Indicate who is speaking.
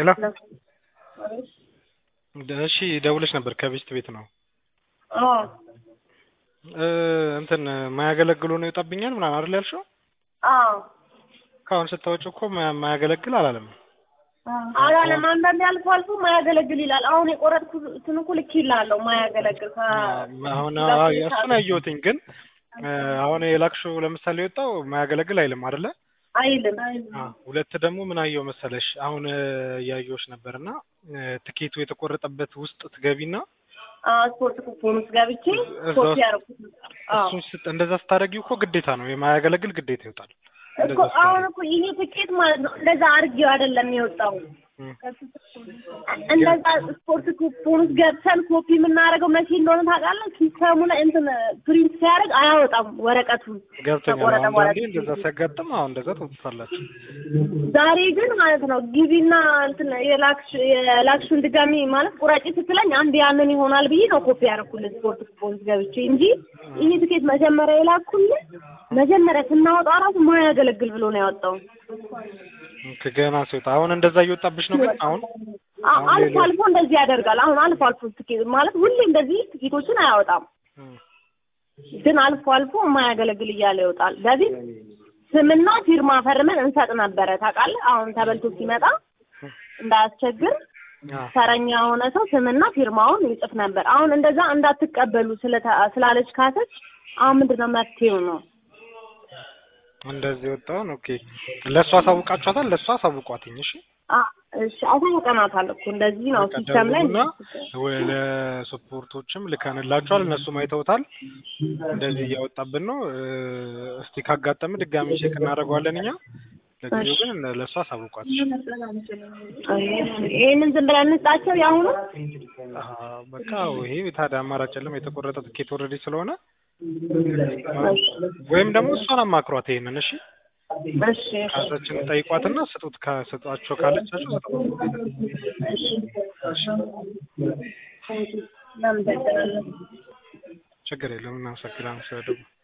Speaker 1: ሄሎ እሺ ደውለሽ ነበር ከቤስት ቤት ነው
Speaker 2: አዎ
Speaker 1: እ እንትን ማያገለግሉ ነው ይወጣብኛል ምናምን አይደል ያልሽው?
Speaker 2: አዎ
Speaker 1: ካሁን ስታወጪው እኮ ማ- ማያገለግል አላለም።
Speaker 2: አላለም። አንዳንዴ አልፎ አልፎ ማያገለግል ይላል። አሁን የቆረጥኩትን እኮ ልክ ይላለሁ ማያገለግል ከ-
Speaker 1: አሁን አዎ፣ እሱን አየሁትኝ ግን እ አሁን የላክሽው ለምሳሌ የወጣው ማያገለግል አይልም አይደለ?
Speaker 2: አይልም።
Speaker 1: አዎ። ሁለት ደግሞ ምን አየው መሰለሽ አሁን እ እያየሁሽ ነበርና እ ትኬቱ የተቆረጠበት ውስጥ ትገቢና
Speaker 2: አዎ ስፖርት ኩፖን ውስጥ ገብቼ
Speaker 1: እዛ
Speaker 2: ኮፒ
Speaker 1: ውስጥ
Speaker 2: ያደረኩት አዎ
Speaker 1: እሱን ስት እንደዛ ስታደርጊው እኮ ግዴታ ነው የማያገለግል ግዴታ ይወጣል።
Speaker 2: እኮ
Speaker 1: እንደዛ
Speaker 2: አሁን
Speaker 1: ስታደርጊው
Speaker 2: እኮ ይሄ ትኬት ማለት ነው እንደዛ አድርጌው አይደለም የወጣው
Speaker 1: እም።
Speaker 2: እንደዛ ስፖርት ኩፖን ውስጥ ገብተን ኮፒ የምናደርገው መቼ እንደሆነ ታውቃለህ? ሲስተሙ ላይ እንትን ፕሪንት ሲያደርግ አያወጣም ወረቀቱን
Speaker 1: ገብቶኛል።
Speaker 2: ተቆረጠ በኋላ
Speaker 1: አንዳንዴ እንደዛ ሲያጋጥም አሁን እንደዛ ትወጡታላችሁ።
Speaker 2: ዛሬ ግን ማለት ነው ግቢና እንትን የላክሽ የላክሽን ድጋሚ ማለት ቁራጭ ስትለኝ አንድ ያንን ይሆናል ብዬ ነው ኮፒ ያደረኩልህ ስፖርት ስፖርት ገብቼ እንጂ ይሄ ትኬት መጀመሪያ የላኩልህ መጀመሪያ ስናወጣ ራሱ ማያገለግል ብሎ ነው ያወጣው።
Speaker 1: ገና ሲወጣ አሁን እንደዛ እየወጣብሽ ነው ግን አሁን
Speaker 2: አ-
Speaker 1: አሁን
Speaker 2: አልፎ
Speaker 1: ሌሎች-
Speaker 2: አልፎ እንደዚህ ያደርጋል። አሁን አልፎ አልፎ ትኬት ማለት ሁሌ እንደዚህ ትኬቶችን አያወጣም፣
Speaker 1: እም።
Speaker 2: ግን አልፎ አልፎ የማያገለግል እያለ ይወጣል። በፊት ስምና ፊርማ ፈርመን እንሰጥ ነበረ ታውቃለህ። አሁን ተበልቶ ሲመጣ እንዳያስቸግር
Speaker 1: አዎ።
Speaker 2: ተረኛ የሆነ ሰው ስምና ፊርማውን ይጽፍ ነበር። አሁን እንደዛ እንዳትቀበሉ ስለተ- ስላለች ካሰች አሁን ምንድነው መፍትሄው ነው?
Speaker 1: እንደዚህ ወጣውን ኦኬ። ለእሷ አሳውቃችኋታል? ለእሷ አሳውቋትኝ እሺ።
Speaker 2: አ እሺ አሳውቀናታል እኮ እንደዚህ ነው
Speaker 1: በቃ
Speaker 2: ሲስተም ላይ
Speaker 1: ደውሉና ወ- ለሰፖርቶችም ልከንላቸዋል። እነሱም አይተውታል። እንደዚህ እያወጣብን ነው። እ፣ እስቲ ካጋጠመ ድጋሚ ቼክ እናደርገዋለን እኛ። ለጊዜው ግን እነ- ለእሷ አሳውቋት።
Speaker 2: ይሄንን ዝም ብለን እንስጣቸው ያሁኑ
Speaker 1: አሀ፣ በቃ ይሄ ታዲያ አማራጭ የለም። የተቆረጠ ትኬት ኦልሬዲ ስለሆነ ወይም ደግሞ እሷን አማክሯት ይሄንን እሺ።
Speaker 2: እሺ እሺ
Speaker 1: ካሰችን ጠይቋትና ስጡት። ከስጧቸው ካለቻቸው ስጡት።
Speaker 2: እሺ እናመሰግናለን።
Speaker 1: ችግር የለም። እናመሰግናለን ስለደወሉ